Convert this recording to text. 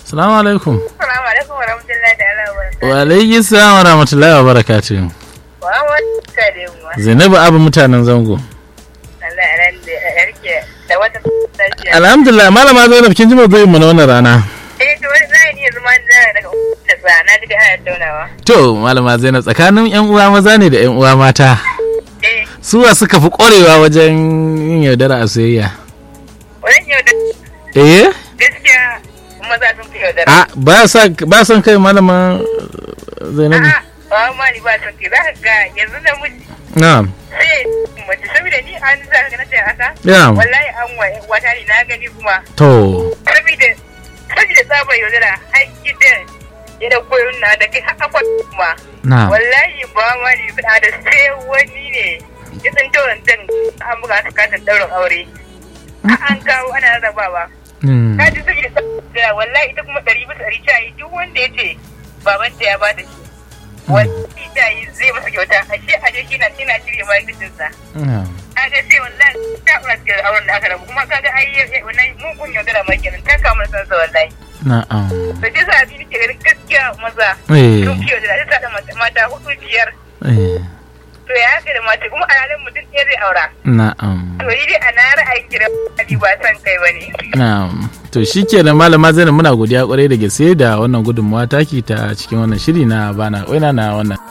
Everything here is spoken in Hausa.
Salamu alaikum. Assalamu alaikum wa rahmatullahi ta'ala wa barakatuh. Wa alaikum salam wa rahmatullahi wa barakatuh. Wa wata kare mu. Zainabu abu mutanen zango. Allah ya rande ya rike da wata lafiya. Alhamdulillah malama Zainab kin ji mazoyin mu na wannan rana. Eh to wani zai iya zama da daga da sa na ji da ana taunawa. To malama Zainab tsakanin yan uwa maza ne da yan uwa mata. Eh Suwa suka fi ƙwarewa wajen yin yaudara a soyayya. wannan yau da Eh? gaskiya maza sun fi yaudara. A ba sa ba son kai malama Zainabu. A'a ba ma ni ba son ke za ka ga yanzu da miji Na'am. sai mace saboda ni an za ka na ce haka. Na'am. Wallahi an wa wata ne na gani kuma To. saboda saboda tsabar yaudara har gidan ya da koyon na da kai haka kuma. Na'am. wallahi ba ma ne fada da sai wani ne ya san tauran dan an buga su katin daurin aure a an kawo ana rarrabawa Hmm. ka ji sai da tsaya wallahi ita kuma ɗari bisa ɗari ta yi duk wanda ya ce baban ta ya ba da shi wallahi ta yi zai masa kyauta a shi a je shi na ina shirya ma gidansa Na'am. a ga sai wallahi ta ɓura cikin auren da aka rabu kuma ka ga ai wannan mugun yaudara ma kenan ta kama san sa wallahi Na'am. da ce sa abin ke ganin gaskiya maza Eh. sun fi yaudara ta sa da mata hudu biyar Eh. to ya haka da mace kuma a halin mutum ɗaya zai aura Na'am. to ni dai a na ra'ayin gidan Ali ba san kai bane Na'am. To shikenan malama Zainab muna godiya kwarai da gaske da wannan gudunmawa taki ta cikin wannan shiri na bana waina na wannan